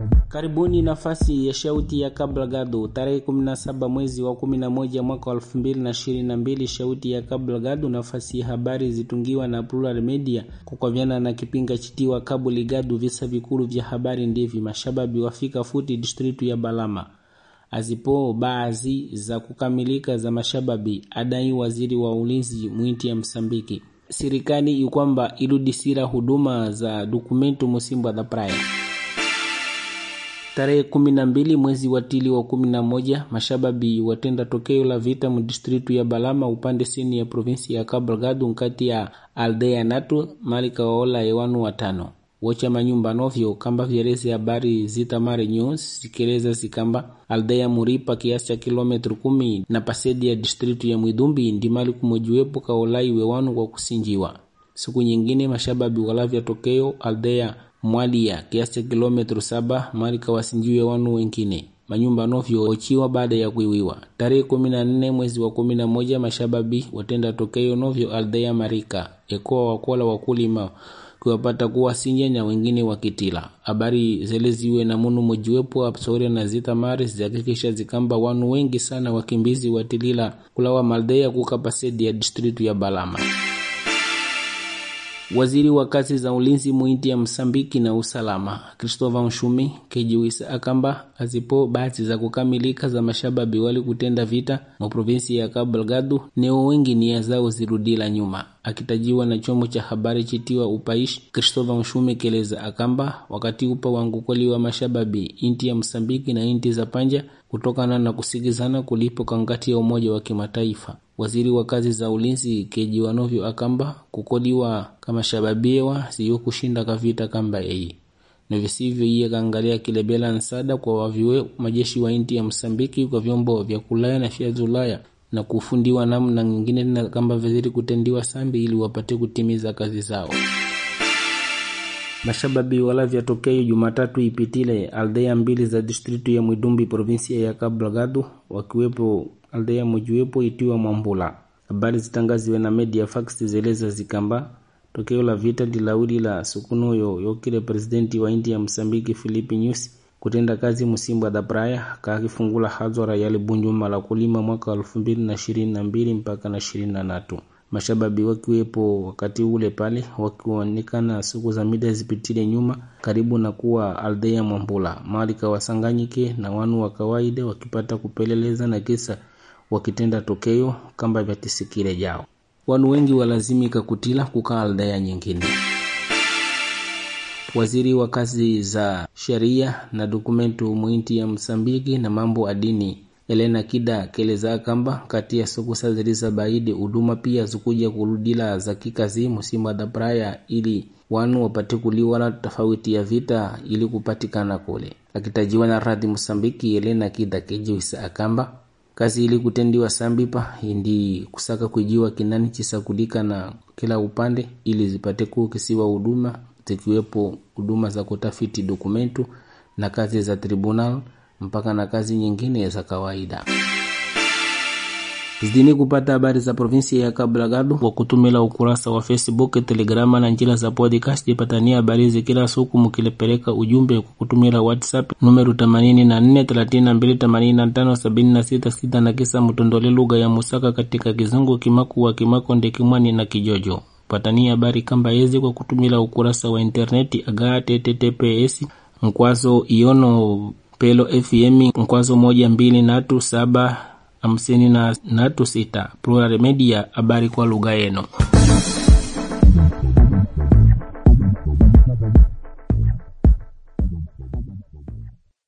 Karibuni nafasi ya shauti ya Kabla Gado tarehe 17 mwezi wa 11 mwaka wa 2022. Shauti ya Kabla Gado, nafasi ya habari zitungiwa na Plural Media kukavyana na kipinga chitiwa Kabuli Gado. Visa vikulu vya habari ndivi mashababi wafika futi distritu ya Balama azipo baadhi za kukamilika za mashababi, adai waziri wa ulinzi mwinti ya Msambiki. Serikali ikwamba irudisira huduma za dokumentu Musimba da Praia tarehe kumi na mbili mwezi wa tili wa kumi na moja mashababi watenda tokeo la vita mdistritu ya Balama upande sini ya provinsi ya Cabo Delgado nkati ya aldea natu malika waola ewanu watano wocha manyumba novyo kamba vyeleze habari zitamare news zikeleza zikamba aldea Muripa kiasi cha kilometri kumi na pasedi ya distritu ya Mwidumbi ndimali kumojiwepo kaolai wewanu kwa kusinjiwa. Siku nyingine mashababi walavya tokeo aldea Mwalia kiasi cha kilometri saba mali kawasinjiwe wanu wengine manyumba novyo ochiwa baada ya kuiwiwa. Tarehe kumi na nne mwezi wa kumi na moja mashababi watenda tokeo novyo aldea Marika ekoa wakola wakulima kuwapata kuwa sinja na wengine wakitila habari zele ziwe na munu mojiwepo apsore na zita mari zihakikisha zikamba wanu wengi sana wakimbizi watilila kulawa maldeya kukapasedi ya distritu ya Balama. Waziri wa kazi za ulinzi muinti ya Msambiki na usalama Christopher Nshumi kejiwisa akamba azipo bahati za kukamilika za mashababi wali kutenda vita mu provinsi ya Cabo Delgado neo wengi nia zao zirudila nyuma. Akitajiwa na chombo cha habari chitiwa Upaishi, Christopher Nshumi keleza akamba wakati upa wangukoli wa mashababi inti ya Msambiki na inti za panja kutokana na kusigizana kulipo kangati ya Umoja wa Kimataifa. Waziri wa kazi za ulinzi kejiwa novyo akamba kukoliwa kama shababiewa siyo kushinda kavita kamba ei novisivyo iye kaangalia kilebela nsada kwa waviwe majeshi wa inti ya Msambiki kwa vyombo vya kulaya na vya Zulaya na kufundiwa namna nyingine na kamba viziri kutendiwa sambi ili wapate kutimiza kazi zao. Mashababi wala vyatokeo Jumatatu ipitile aldea mbili za distritu ya Mwidumbi provinsia ya Cabo Delgado wakiwepo aldea mojiwepo itiwa Mwambula. Habari zitangaziwe na media fax zeleza zikamba tokeo la vita dilawili la sukunuyo yokile presidenti wa India Msambiki Filipi Nyusi kutenda kazi Musimba da Praia kakifungula hadhara yale Bunjuma la kulima mwaka elfu mbili na ishirini na mbili mpaka na ishirini na tatu mashababi wakiwepo wakati ule pale wakionekana siku za mida zipitile nyuma karibu na kuwa aldea Mwambula mali kawasanganyike na wanu wa kawaida wakipata kupeleleza na kisa wakitenda tokeo kamba vya tisikile jao wanu wengi walazimika kutila kukaa aldea nyingine. Waziri wa kazi za sheria na dokumentu mwinti ya Msambiki na mambo adini Elena Kida keleza kamba kati ya siku sa ziliza baidi huduma pia zikuja kurudila za kikazi Musimba da Praia ili wanu wapate kuliwala tofauti ya vita ili kupatikana kule. Akitajiwa na radhi Msambiki, Elena Kida kejiwisa akamba kazi ili kutendiwa sambipa indi kusaka kujiwa kinani chisakulika na kila upande ili zipate kukisiwa huduma zikiwepo huduma za kutafiti dokumentu na kazi za tribunal mpaka na kazi nyingine za kawaida. Zidini kupata habari za provinsi ya Cabo Delgado kwa kutumila ukurasa wa Facebook, Telegrama na njila za podcast. Ipatania habari hizi kila siku mkilepeleka ujumbe kwa kutumila WhatsApp numero 84328576 na kisa mtondole lugha ya Musaka katika Kizungu, Kimaku wa Kimakonde, Kimwani na Kijojo. Patania habari kamba yezi kwa kutumila ukurasa wa interneti aga https mkwazo iono pelo fm mkwazo moja mbili natu saba hamsini na natu sita Plural Media, habari kwa lugha yenu.